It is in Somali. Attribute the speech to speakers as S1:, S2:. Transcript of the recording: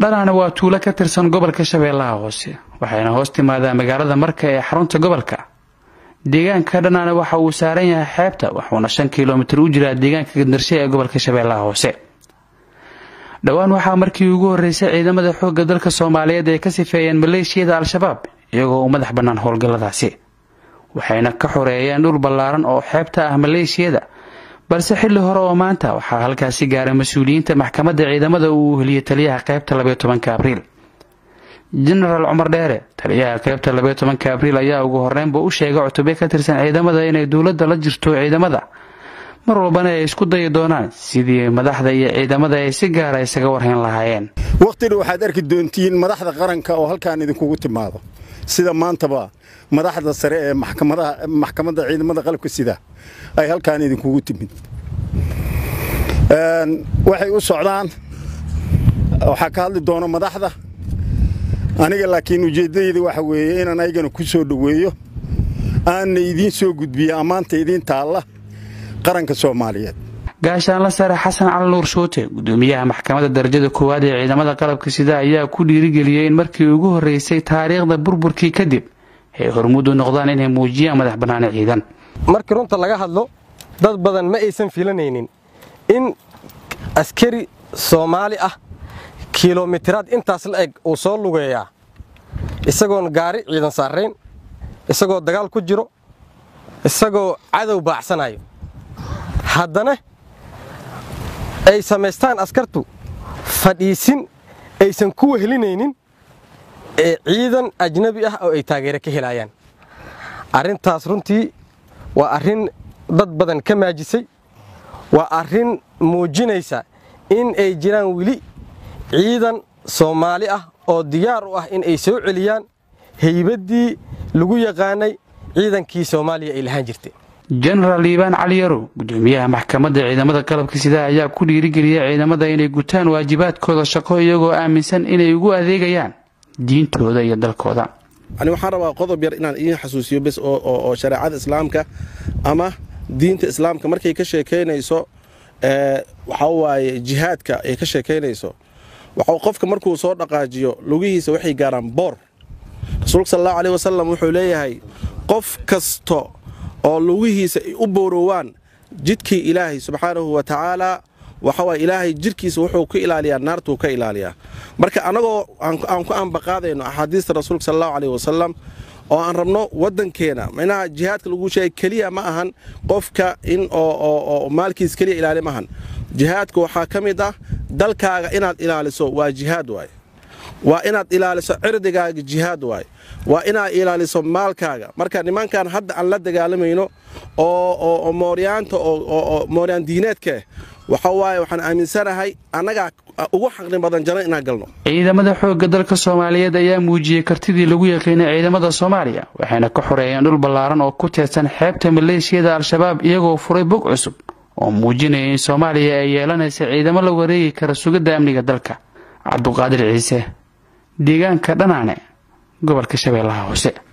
S1: dhanaane waa tuulo ka tirsan gobolka shabeellaha hoose waxayna hoos timaadaa magaalada marka ee xarunta gobolka deegaanka dhanaane waxa uu saaran yahay xeebta wuxuuna shan kilomitir u jiraa deegaanka gandarshe ee gobolka shabeellaha hoose dhowaan waxaa markii ugu horreysay ciidamada xoogga dalka soomaaliyeed ay ka sifeeyeen maleeshiyada al-shabaab iyagoo u madax bannaan howlgalladaasi waxayna ka xoreeyeen dhul ballaaran oo xeebta ah maleeshiyada balse xilli hore oo maanta waxaa halkaasi gaaray mas-uuliyiinta maxkamadda ciidamada uu heliyey taliyaha qaybta labaiyo tobanka abriil jenaraal cumar dheere taliyaha qaybta labaiyo tobanka abriil ayaa ugu horreynba u sheegay cutube ka tirsan ciidamada inay dowladda la jirto ciidamada mar walbana ay isku dayi doonaan sidii madaxda iyo ciidamada ay si gaara isaga warhayn lahaayeen
S2: wakhtina waxaad arki doontiin madaxda qaranka oo halkaan idinkugu timaado sida maantaba madaxda sare ee maxkamadda ciidamada qalabka sida ay halkaan idinkugu timid waxay u socdaan waxaa ka hadli doona madaxda aniga laakiin ujeeddadayda waxa weeye inaan aygana ku soo dhoweeyo aanna idiin soo gudbiyo ammaanta idiin taalla qaranka soomaaliyeed
S1: gaashaanla sare xasan cali nuur shuute gudoomiyaha maxkamadda darajada koowaad ee ciidamada qalabka sida ayaa ku dhiirigeliyey in markii ugu horreysay taariikhda burburkii kadib ay hormuud u noqdaan inay muujiyaan madax bannaani ciidan
S3: markii runta laga hadlo dad badan ma aysan filanaynin in askari soomaali ah kilomitiraad intaas la eg uu soo lugeeyaa isagoon gaari ciidan saarayn isagoo dagaal ku jiro isagoo cadow baacsanayo haddana ay samaystaan askartu fadhiisin aysan ku wehelinaynin ee ciidan ajnabi ah oo ay taageero ka helaayaan arrintaas runtii waa arrin dad badan ka maajisay waa arrin muujinaysa in ay jiraan weli ciidan soomaali ah oo diyaar u ah in ay soo celiyaan haybaddii lagu yaqaanay ciidankii soomaaliya ay lahaan jirtay
S1: jenaraal liibaan cali yarow gudoomiyaha maxkamadda ciidamada qalabka sida ayaa ku dhiirigeliyay ciidamada inay gutaan waajibaadkooda shaqo iyagoo aaminsan inay ugu adeegayaan diintooda iyo dalkooda
S4: ani waxaan rabaa qodob yar inaan idiin xasuusiyo bes oo shareecada islaamka ama diinta islaamka markay ka sheekaynayso waxaa waaye jihaadka ay ka sheekaynayso waxuu qofka markuu soo dhaqaajiyo lugihiisa waxay gaaraan boor rasuulka sal allahu aleh wasalam wuxuu leeyahay qof kasto oo lugihiisa ay u boorowaan jidkii ilaahay subxaanahu wa tacaalaa waxawaay ilaahay jidhkiisa wuxuu ka ilaaliyaa naartuu ka ilaaliyaa marka annagoo aan ku ambaqaadayno axaadiista rasuulka sal allahu aleh wasalam oo aan rabno waddankeena minaha jihaadka lagu sheegay keliya ma ahan qofka in oo maalkiis keliya ilaali ma ahan jihaadka waxaa ka mid ah dalkaaga inaad ilaaliso waa jihaad waay waa inaad ilaaliso cirdigaaga jihaad waay waa inaad ilaaliso maalkaaga marka nimankan hadda aan la dagaalamayno oo mooryaanta oo mooryaan diineedkaeh waxa waaye waxaan aaminsanahay annagaa ugu xaqni badan jana inaan galno
S1: ciidamada xoogga dalka soomaaliyeed ayaa muujiyey kartidii lagu yaqiinay ciidamada soomaaliya waxayna ka xoreeyeen dhul ballaaran oo ku teedsan xeebta maleeshiyada al-shabaab iyagoo furay bog cusub oo muujinaya in soomaaliya ay yeelanaysa ciidamo la wareegi kara sugidda amniga dalka cabduqaadir ciise deegaanka dhanaane gobolka shabeellaha hoose